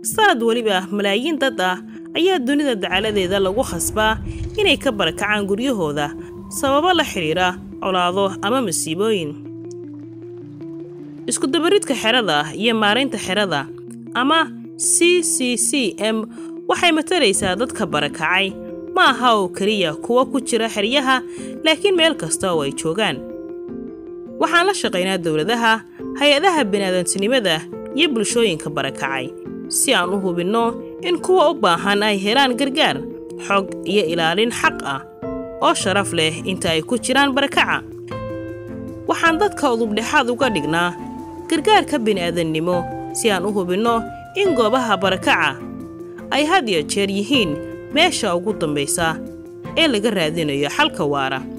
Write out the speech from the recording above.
sanad weliba malaayiin dad ah ayaa dunida dacaladeeda lagu khasbaa inay ka barakacaan guryahooda sababo la xidhiira colaado ama masiibooyin iskudabaridka xerada iyo maaraynta xerada ama c c c m waxay matalaysaa dadka barakacay ma aha oo keliya kuwa ku jira xeryaha laakiin meel kasta oo ay joogaan waxaan la shaqaynaa dowladaha hay-adaha biniaadantinimada iyo bulshooyinka barakacay si aan u hubinno in kuwa u baahan ay helaan gargaar xog iyo ilaalin xaq ah oo sharaf leh inta ay ku jiraan barakaca waxaan dadka udubdhexaad uga dhignaa gargaarka bini'aadannimo si aan u hubinno in goobaha barakaca ay had iyo jeer yihiin meesha ugu dambaysa ee laga raadinayo xalka waara